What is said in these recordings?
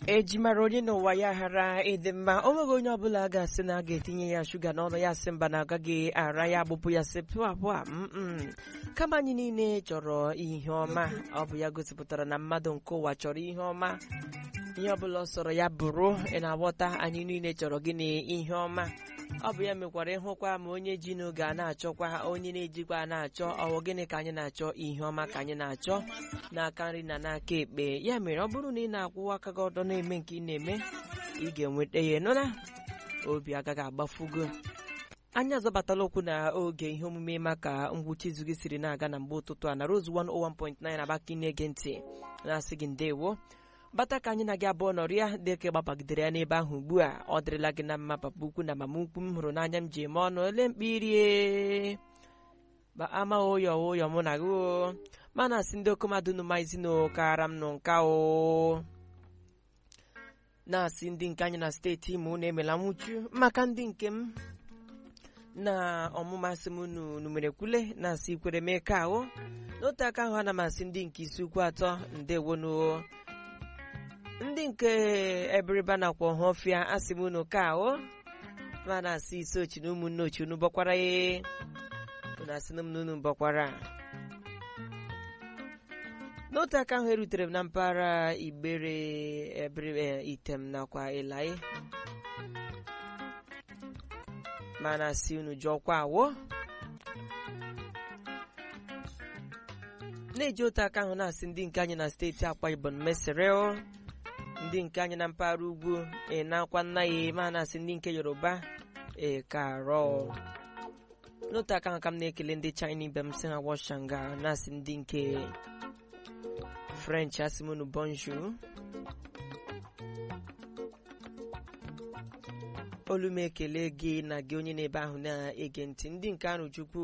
ejimara onye n'ụwa ya ghara ịdị mma o nweghị onye ọbụla ga-asị na a ga-etinye ya shuga n'ọnụ ya sị mba na agaghị ara ya agbụpụ ya sị pụa pụa mm kama anyị niile chọrọ ihe ọma ọ bụ ya gosipụtara na mmadụ nke ụwa chọrọ ihe ọma ihe ọbụla ọ sọrọ ya bụrụ ị na-aghọta anyị niile chọrọ gịnị ihe ọma ọ bụ ya mekwara ịhụkwa ma onye ji n'oge a na-achọkwa onye na-ejikwa a na-achọ ọwụ gịnị ka anyị na-achọ ihe ọma ka anyị na-achọ n'aka nri na n'aka ekpe ya mere ọ bụrụ na ị na-akwụwa aka gị ọdọ na-eme nke ị na-eme ị ga-enweta ya nụla obi agaghị agbafugo anyị azọbatala okwu na oge ihe omume maka ngwụcha izu gị siri na-aga na mgbe ụtụtụ a na Rose 101.9 abaka na-ege ntị na-asị gị ndewo bata ka anyị na gị abụọ nọrịa dịka gbapagidere ya n'ebe ahụ ugbu a ọ dịrịla gị na mma papa ukwu na mama ukwu m hụrụ n'anya m ji eme ọnụ ole mkpirie ama ụyọ ụyọ mụ na gị o mana asị ndị okomadụ numaizinụ kara m nụ nka o na-asị ndị nke anyị na steeti Imo unu emela nwụchu maka ndị nke m na ọmụma asị m unu numerekwule na-asị ikwere mee ka ahụ n'otu aka ahụ ana m asị ndị nke isi ukwu atọ ndewonu ndị nke ebiriba nakwa ọhọfịa asị m unu ka ahụ ma na-asị isi ochi na ụmụnne ochi unu bọkwara ya unu asị na m na unu bọkwara n'otu aka ahụ erutere m na mpaghara igbere ebere item nakwa ịlaị ma na-asị unu jụọkwa awọ na-eji otu aka ahụ na-asị ndị nke anyị na steeti akwa ibom mesịrị ndị nke anyị na mpaghara ugwu na-akwa nna ya ma na-asị ndị nke yoruba ekarọ n'otu aka ahụ ka m na-ekele ndị china ibe m si ha washanga na-asị ndị nke french asimonu bonjour olu m ekele gị na gị onye na-ebe ahụ na-ege ntị ndị nke arụ chukwu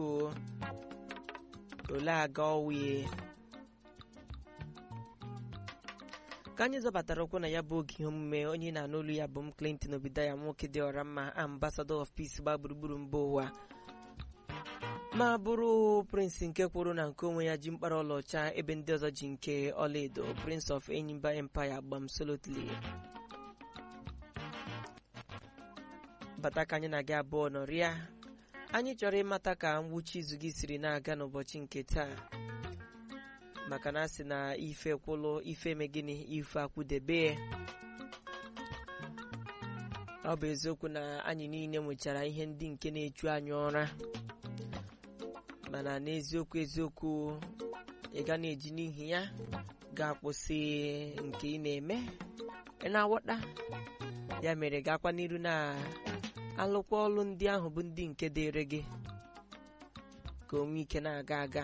ole aga ọwie ka anyị zọbatara okwu na ya bụ oge ihe omume onye na-anụ olu ya bụ m Clinton Obidaya nwoke dị ọra mma ambassador of peace gba gburugburu mba ụwa ma bụrụ prince nke kwụrụ na nke onwe ya ji mkpara ọlaọcha ebe ndị ọzọ ji nke ọlaedo prince of Enyimba empire gbam solotly bata ka anyị na-aga abụọ nọrịa anyị chọrọ ịmata ka ngwụcha izu gị siri na-aga n'ụbọchị nke taa maka na asị na ife kwụlụ ife megịnị ife akwụdebe ọ bụ eziokwu na anyị niile nwechara ihe ndị nke na-echu anyị ụra mana n'eziokwu eziokwu ị ga na-eji n'ihi ya ga-akwụsị nke ị na-eme ị na-aghọta ya mere gakwa n'iru na alụkwa ọlụ ndị ahụ bụ ndị nke dịịrị gị ka o nwee ike na-aga aga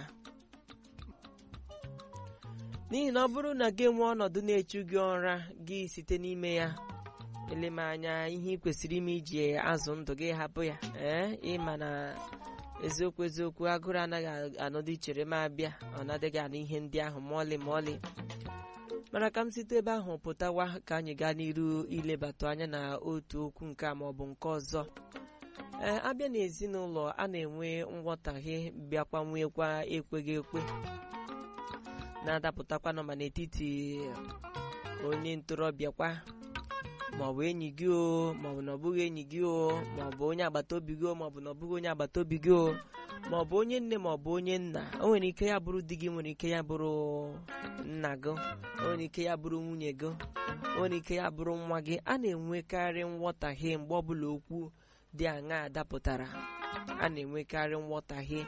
n'ihi na ọ bụrụ na gị nwee ọnọdụ na-echu gị ụra gị site n'ime ya eleme anya ihe ị kwesịrị ime iji azụ ndụ gị hapụ ya ee ịma na eziokwu eziokwu agụrụ anaghị anọdụ ichere m abịa ọ na-adịghị anụ ihe ndị ahụ ma ọlị ma ọlị mana ka m site ebe ahụ pụtawa ka anyị gaa n'iru ilebatụ anya na otu okwu nke a maọbụ nke ọzọ ee abịa n'ezinụlọ a na-enwe nghọtahie bịakwa nwekwa ekweghị ekwe na-adapụtakwanụ ma n'etiti onye ntorobịa kwa maọbụ enyi gị o maọbụ na ọ bụghị enyi gị o maọbụ onye agbata obi gị o maọbụ na ọ bụghị onye agbata obi gị o maọbụ onye nne maọbụ onye nna o nwere ike ya bụrụ di gị nwere ike ya bụrụ nna gị o nwere ike ya bụrụ nwunye gị o nwere ike ya bụrụ nwa gị a na-enwekarị nghọtahie mgbe ọbụla okwu dị aṅaa dapụtara a na-enwekarị nghọtahie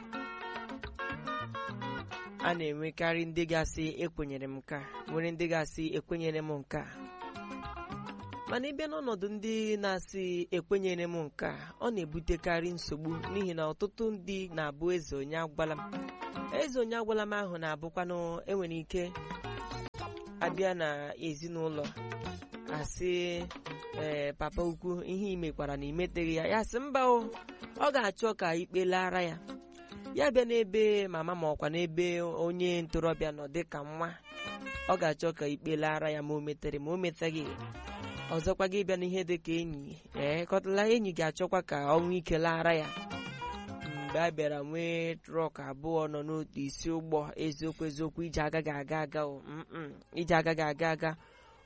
a na-enwekarị ndị ga-asị ekwenyere m nka nwere ndị ga-asị ekwenyere m nka mana ịbịa n'ọnọdụ ndị na-asị ekwenyere m nka ọ na-ebutekarị nsogbu n'ihi na ọtụtụ ndị na-abụ eze onye agwala m eze onye agwala m ahụ na-abụkwanụ enwere ike abịa na ezinụlọ asị ee papa ukwu ihe imekwara na imeteghị ya ya sị mba o ọ ga-achọ ka ikpe lara ya ya bịa n'ebe mama ma ọkwa n'ebe onye ntorobịa nọ dịka nwa ọ ga-achọ ka ikpe lara ya ma o metere ma o metaghị ọzọkwa gị bịa n'ihe dị ka enyi ee kọtala enyi ga-achọkwa ka ọnwa ike lara ya mgbe a bịara nwee trọk abụọ nọ n'otu isi ụgbọ eziokwu eziokwu ije agaghị aga aga o mm ije agaghị aga aga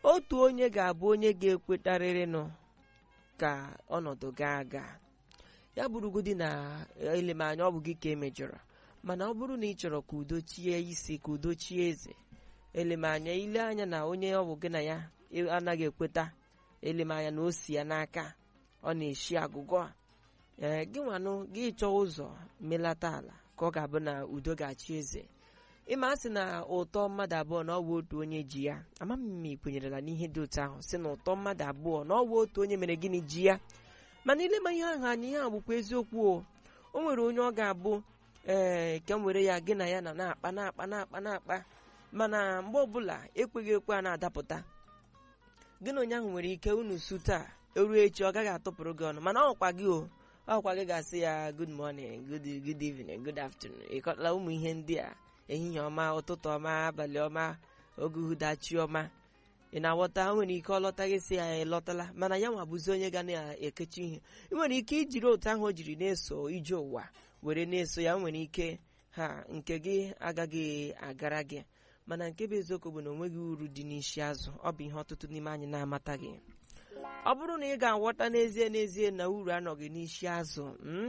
otu onye ga-abụ onye ga-ekwetarịrịnụ ka ọnọdụ gaa aga ya bụrụgodi na elemanya ọ bụ gị ka emejọrọ mana ọ bụrụ na ị chọrọ ka udo chie isi ka udo chie eze elemanya ile anya na onye ọ bụ gị na ya anaghị ekweta elemanya na o si ya n'aka ọ na-eshi agụgọ a ee gị nwanụ gị chọọ ụzọ melata ala ka ọ ga-abụ na udo ga-achị eze ịma asị na ụtọ mmadụ abụọ na ọ bụ otu onye ji ya ama m ma ị kwenyerela n'ihe dị otu ahụ si na ụtọ mmadụ abụọ na ọ bụ otu onye mere gịnị ji ya mana ilema ihe ahụ anya ihe a bụkwa eziokwu o o nwere onye ọ ga-abụ ee ka m were ya gị na ya na na-akpa na-akpa na-akpa na-akpa mana mgbe ọbụla ekweghị ekwe a na-adapụta gị na onye ahụ nwere ike unu su taa eruo echi ọ gaghị atụpụrụ gị ọnụ mana ọkwa gị o ọkwa gị ga-asị ya good morning good good evening good afternoon ịkọtala ụmụ ihe ndị a ehihie ọma ụtụtụ ọma abalị ọma oge uhudachi ọma ị na-aghọta nwere ike ọ lọtaghị si ya ịlọtala mana ya nwa bụzi onye ga na-ekechi ihe ị nwere ike ijiri otu ahụ o jiri na-eso ije ụwa were na-eso ya nwere ike ha nke gị agaghị agara gị mana nke bụ eziokwu bụ na o nweghị uru dị n'isi azụ ọ bụ ihe ọtụtụ n'ime anyị na-amataghị ọ bụrụ na ị ga-aghọta n'ezie n'ezie na uru anọghị n'isi azụ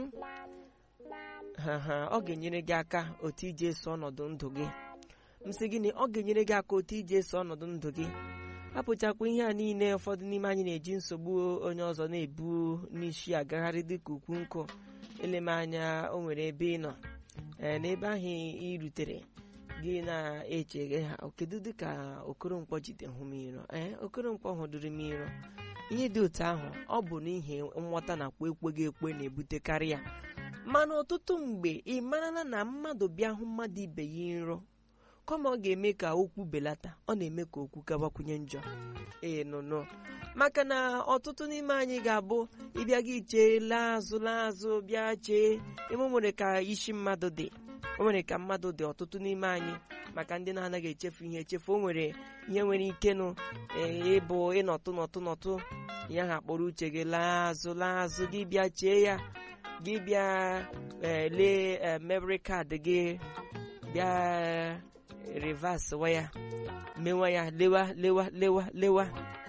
ha ha ọ ga-enyere gị aka otu iji eso ọnọdụ ndụ gị m sị gịnị ọ ga-enyere gị aka otu iji eso ọnọdụ ndụ gị apụchakwa ihe a niile ụfọdụ n'ime anyị na-eji nsogbu onye ọzọ na-ebu n'isi agagharị dịka ukwu nkụ eleme anya o nwere ebe ị nọ ee n'ebe ahụ ị rutere gị na-echeghe ha kedu dịka okoronkwo jide hụ m iro ee okoronkwo hụdụrụ m iro ihe dị otu ahụ ọ bụ n'ihi nghọta nakwa ekweghị ekwe na-ebutekarị ya mana ọtụtụ mgbe ị marala na mmadụ bịa hụ mmadụ ibe ya nro kama ọ ga-eme ka okwu belata ọ na-eme ka okwu gabakwunye njọ ee nụnụ maka na ọtụtụ n'ime anyị ga-abụ ịbịa gị chee laa azụ laa azụ bịa chee ime o nwere ka isi mmadụ dị o nwere ka mmadụ dị ọtụtụ n'ime anyị maka ndị na-anaghị echefu ihe echefu o nwere ihe nwere ike nụ ịbụ ịnọtụ nọtụ nọtụ ya ha kpọrọ uche gị laa azụ laa azụ gị bịa chee ya gị bịa lee memory kaadị gị bịa rivas wa ya mewa ya lewa lewa lewa lewa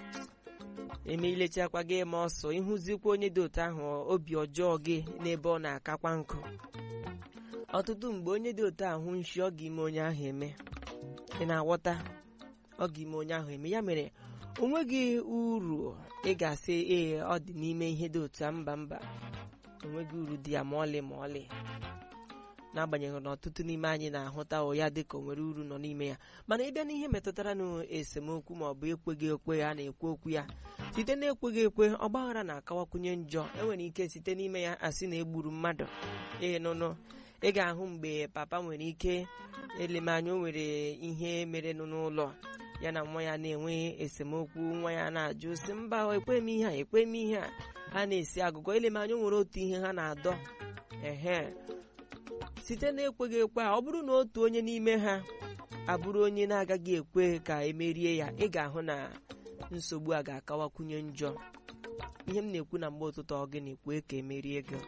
eme ilechakwa gị ma ọsọ ịhụzikwa onye dị otu ahụ obi ọjọọ gị n'ebe ọ na-akakwa nkụ ọtụtụ mgbe onye dị otu ahụ nshi ọ ga-ime onye ahụ eme ị na-aghọta ọ ga-ime onye ahụ eme ya mere o nweghị uru ị ga-asị ee ọ dị n'ime ihe dị otu a mba mba onweghị uru dị ya ma ọlị ma ọlị n'agbanyeghị na ọtụtụ n'ime anyị na-ahụta ya dị ka o nwere uru nọ n'ime ya mana ịbịa n'ihe metụtara n'esemokwu ma ọ bụ ekweghị ekwe a na-ekwu okwu ya site na ekweghị ekwe ọgbaghara na-akawakwunye njọ enwere ike site n'ime ya asị na egburu mmadụ ee nụnụ ị ga-ahụ mgbe papa nwere ike elemanya o nwere ihe mere n'ụlọ ya na nwa ya na-enwe esemokwu nwa ya na-ajụ si mba ekwe m ihe a ekwe m ihe a ha na-esi agụgọ elemanya o nwere otu ihe ha na-adọ ehe site na ekweghị ekwe a ọ bụrụ na otu onye n'ime ha abụrụ onye na-agaghị ekwe ka emerie ya ị ga-ahụ na nsogbu a ga-akawakwunye njọ ihe m na-ekwu na mgbe ụtụtụ ọ gịnị kwee ka emerie gị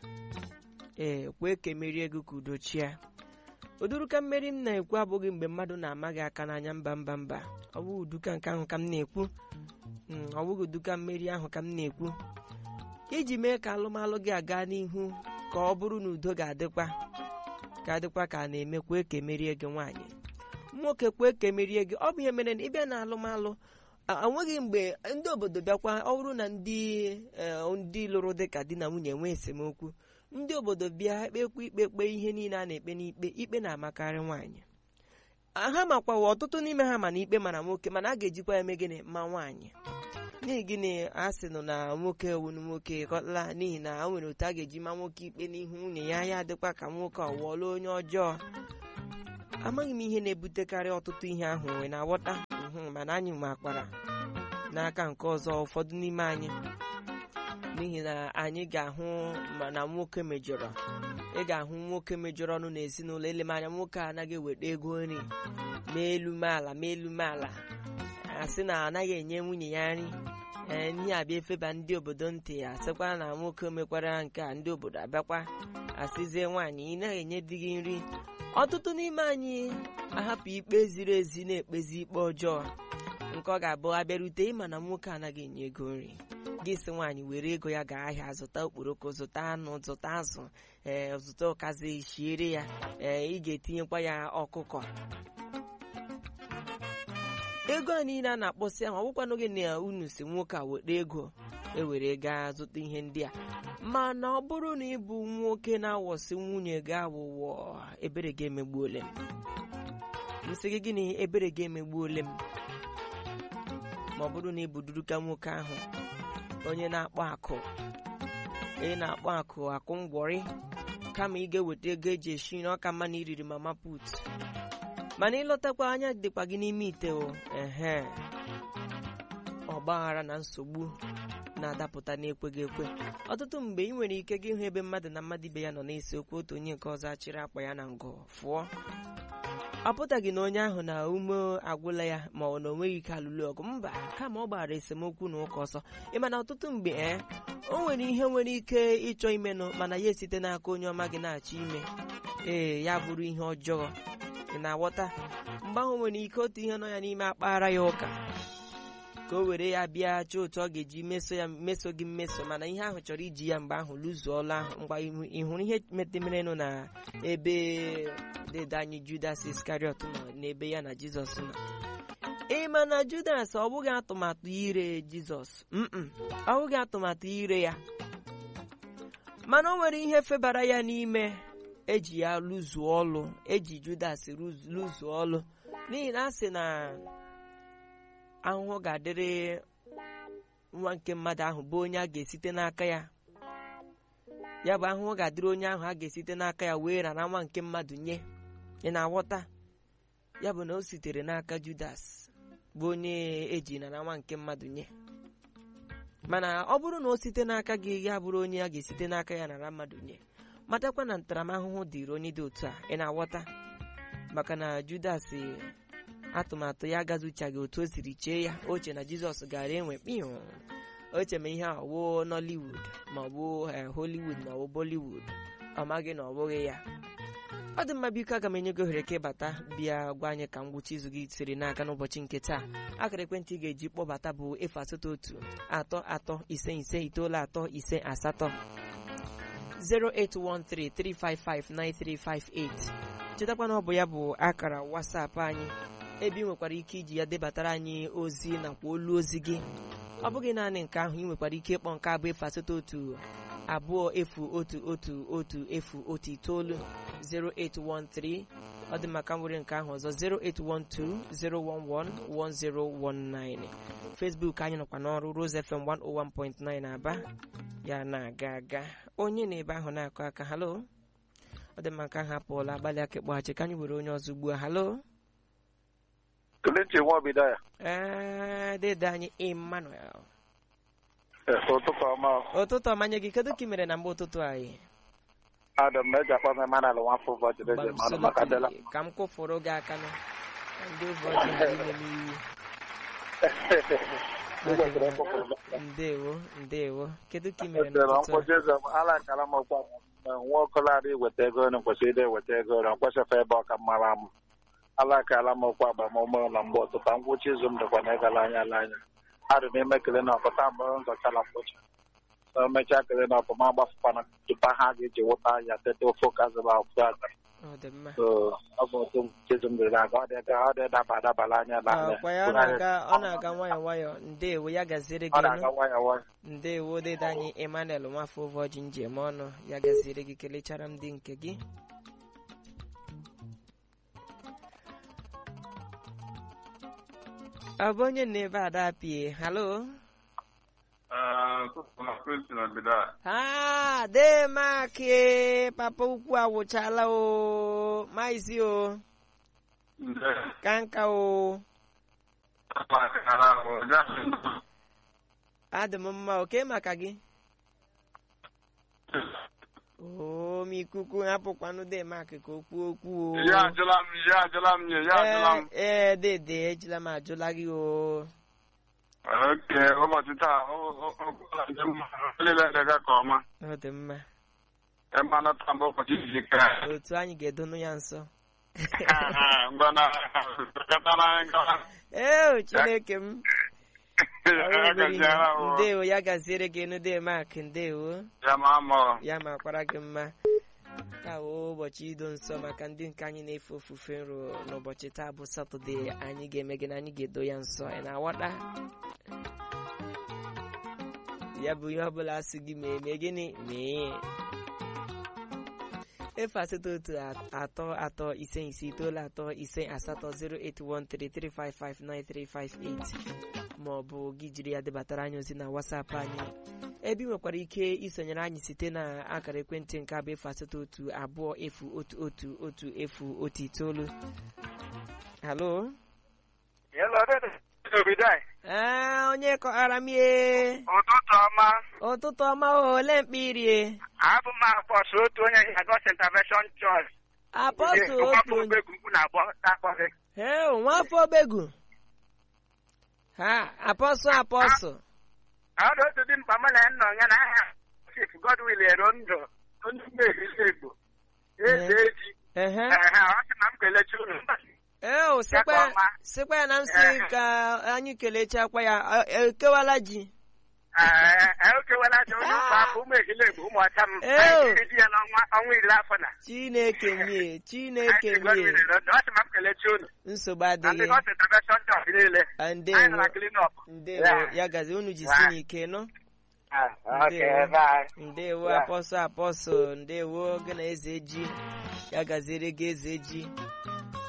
ee kwee ka emerie gị ka udo chia ụdụrụka mmeri m na-ekwu abụghị mgbe mmadụ na-amaghị aka n'anya mba mba mba ọ bụghị uduka nke ahụ ka m na-ekwu ọ bụghị uduka mmeri ahụ ka m na-ekwu iji mee ka alụmalụ gị aga n'ihu ka ọ bụrụ na udo ga-adịkwa ga-adịkwa ka a na-eme kwee ka emerie gị nwaanyị nwoke kwee ka emerie gị ọ bụ ihe mere na ịbịa na alụmalụ enweghị mgbe ndị obodo bịakwa ọ bụrụ na ndị ndị lụrụ dịka di na nwunye nwee esemokwu ndị obodo bịa kpekwa ikpe kpe ihe niile a na-ekpe n'ikpe ikpe na-amakarị nwaanyị ha makwawa ọtụtụ n'ime ha mana ikpe mara nwoke mana a ga-ejikwa ya eme gịnị ma nwaanyị n'ihi gịnị a sị nụ na nwoke wunu nwoke kọtala n'ihi na o nwere otu a ga-eji ma nwoke ikpe n'ihu nwunye ya ya adịkwa ka nwoke ọwụọla onye ọjọọ amaghị m ihe na-ebutekarị ọtụtụ ihe ahụ wee na-aghọta mana anyị makwara n'aka nke ọzọ ụfọdụ n'ime anyị n'ihi na anyị ga-ahụ na nwoke mejọrọ ị ga-ahụ nwoke mejọrọ ọnụ n'ezinụlọ elemanya nwoke a anaghị eweta ego nri ma elu meala ma elu meala asị na anaghị enye nwunye ya nri ee ihe abịa efeba ndị obodo ntị ya asịkwa na nwoke mekwara nke a ndị obodo abịakwa asịzie nwaanyị ị naghị enye di gị nri ọtụtụ n'ime anyị ahapụ ikpe ziri ezi na-ekpezi ikpe ọjọọ nke ọ ga-abụ abịarute ịma na nwoke anaghị enye ego nri gị si nwaanyị were ego ya gaa ahịa zụta okporoko zụta anụ zụta azụ ee zụta ụkazi shiere ya ee ị ga-etinyekwa ya ọkụkọ ego a niile a na-akpọsị ahụ ọ bụkwanụ gị na unu si nwoke a weta ego ewere gaa zụta ihe ndị a mana ọ bụrụ na ị bụ nwoke na-awọsị nwunye gị awụwọ ebere gị emegbuole m nsị gị gịnị ebere gị emegbuole m ma ọ bụrụ na ị bụ duruka nwoke ahụ onye na-akpọ akụ ị na-akpọ akụ akụ ngwọrị kama ị ga-eweta ego eji eshi nri ọka mma na iriri mama put mana ịlọtakwa anya dịkwa gị n'ime ite o ehe ọgbaghara na nsogbu na-adapụta n'ekweghị ekwe ọtụtụ mgbe ị nwere ike gị hụ ebe mmadụ na mmadụ ibe ya nọ na-ese okwu otu onye nke ọzọ achịrị akpa ya na ngọ fụọ ọ pụtaghị na onye ahụ na ume agwụla ya ma ọ na o nweghị ike alụlụ ọgụ mba kama ọ gbara esemokwu na ụka ọsọ ịma na ọtụtụ mgbe ee o nwere ihe nwere ike ịchọ imenụ mana ya esite n'aka onye ọma gị na-achọ ime ee ya bụrụ ihe ọjọọ ị na-aghọta mgbe ahụ nwere ike otu ihe nọ ya n'ime akpaghara ya ụka ka o were ya bịa chọọ otu ọ ga-eji meso ya meso gị mmeso mana ihe ahụ chọrọ iji ya mgbe ahụ lụzuola ahụ mgbe ị hụrụ ihe metemerenụ na ebe dede anyị Judas Iskariot nọ n'ebe ya na Jizọs nọ ị ma na Judas ọ bụghị atụmatụ ire Jizọs mm ọ bụghị atụmatụ ire ya mana o nwere ihe febara ya n'ime eji ya lụzuo ọlụ eji Judas lụzuo ọlụ n'ihi na a sị na ahụhụ ga-adịrị nwa nke mmadụ ahụ bụ onye a ga-esite n'aka ya ya bụ ahụhụ ga-adịrị onye ahụ a ga-esite n'aka ya wee rara nwa nke mmadụ nye ị na-aghọta ya bụ na o sitere n'aka Judas bụ onye eji nara nwa nke mmadụ nye mana ọ bụrụ na o site n'aka gị ya bụrụ onye a ga-esite n'aka ya nara mmadụ nye matakwa na ntaramahụhụ dịrị onye dị otu a ị na-aghọta maka na Judas atụmatụ ya agazuchaghị otu o siri chee ya oche na Jizọs gara enwe kpiụ oche ma ihe a ọwụ Nollywood ma ọ bụ Hollywood ma ọ bụ Bollywood ọ maghị na ọ bụghị ya ọ dị mma biko aga m enye gị ohere ka ịbata bịa gwa anyị ka ngwụcha izu gị siri n'aka n'ụbọchị nke taa akara ekwentị ị ga-eji kpọbata bụ efu asatọ otu atọ atọ ise ise itoolu atọ ise asatọ 08133559358 chetakwa na ọ bụ ya bụ akara WhatsApp anyị ebe ị nwekwara ike iji ya debatara anyị ozi nakwa olu ozi gị ọ bụghị naanị nke ahụ ị nwekwara ike ịkpọ nke abụ efu asatọ otu abụọ efu otu otu otu efu otu itoolu 0813 ọ dị maka nwere nke ahụ ọzọ 08120111019 Facebook anyị nọkwa n'ọrụ Rose FM 101.9 Aba ya na-aga aga onye na ebe ahụ na-akụ aka halo ọ dị maka ahụ apụọla agbalị aka ịkpọghachi ka anyị were onye ọzọ ugbu a halo Kelechi Nwaobido ya. ee dede anyị Emmanuel ụtụtụ ọma ụtụtụ ọmanye gị kedu ka ị mere na mgbe ụtụtụ anyị Adam na eji akpọ m Emmanuel nwafọ ụbọchị dị mmanụ maka dela Gbamsolotli, ka m kwụfụrụ gị aka na ndị ụbọchị ghara ime m iyi ndewo ndewo kedu ka ị mere Echere n'ụtụtụ nkwụsị eze m ala nkara m ọkwa nwa ọkụlarị iweta ego ọrụ kwesịrị ide eweta ego ọrụ nkwesịfa ebe ọka mara m ala akala m ọkwa agbamume na mgbe ụtụtụ ngwụcha izu m dịkwa na ịgala anya ala anya adụ m ime kele na ọpụta mgbe m zọchara mkpocha na emechaa kele na ọpụma gbafụkwana tupu ha ga-eji wụta ya teta ofe ụka zụba akwụkwọ aka ọ dị mma So, ọ bụ otu ngwụcha izu m dịrị aga ọ dị ọ dị daba adabala anya ala anya kwa ya ọ na-aga ọ na-aga nwayọọ nwayọọ ndewo ya gaziere ọ gị na-aga nụ. nwayọ nwayọ ndewo dede anyị Emmanuel nwafọ ụbọchị njem ọnụ ya gaziere gị kelechara m dị nke gị ọ bụ onye na ebe ada pie halo ha demake papa ukwu awụchala o maizi o ka nka o adị m mma oke maka gị o m ikuku hapụkwanụ demak ka o kwuo okwu o Ya ajụla m ya ajụla m nye ya ajụla m. ee ee dede ejila m ajụla gị o Oke ụbọchị taa olile ga ka ọma. ọ dị mma Ịmanụ taa bụ ụbọchị izu ike. otu anyị ga-edonu ya nso Ngwana katara ngwa. ee chineke m Ọrụ obere ihe. Agaziara o. ndewo ya gaziere gị enu de mak ndewo Ya ma mọ. ya makwara gị mma ka woo ụbọchị ido nsọ maka ndị nke anyị na-efe ofufe nro n'ụbọchị taa bụ satọde anyị ga-eme gị na anyị ga-edo ya nsọ ị na-aghọta ya bụ ihe ọbụla asị gị mee mee gịnị mee efe asatọ otu atọ atọ ise ise itoolu atọ ise asatọ 08133559358 ma ọ bụ gị jiri ya debatara anyị ozi na wasapụ anyị ebe ị nwekwara ike isonyere anyị site na akara ekwentị nke abụ efu asatọ otu abụọ efu otu otu otu efu otu itoolu halo Hello, Obidai. ee onye kọghara m ihe Ụtụtụ ọma. ụtụtụ ọma o, ole mkpirie Abụ m apọsụ otu onye Lagos Intervention Church. apọstụl otu onye ugwu na-agbọ akpọ gị. Ee, nwafọ obegu ha apọsụ apọsụ Ọdụ otu dị mkpa mụ na nna ya na aha Chief Godwill ero ndụ onye mmehie Igbo. Eze eji. ehe Ehe, ọ sị na m kelechi unu. ee sikwa Ya ka ọma. sikwa ya na nsị ka anyị kelechakwa ya e- ekewala ji Ee, okewela aja onye ụka afọ ụmụ ehile Igbo ụmụ ọcha m. Ee. Anyị ga-eji ya n'ọnwa ọnwa iri afọ na. chineke mie chineke Chief Godwill mie ero ndụ. Ọ sị na m kelechi unu. nsogbu Na adịghị Lagos Intervention Church niile. Ah, Anyị nọ ndewo na clean up. ndewo Yeah. ya gazi unu jisi Yeah. n'ike nọ Ah, okay, Ndewo. bye. ndewo Yeah. apọsụ apọsụ ndewo gị na eze ji ya gaziere gị eze ji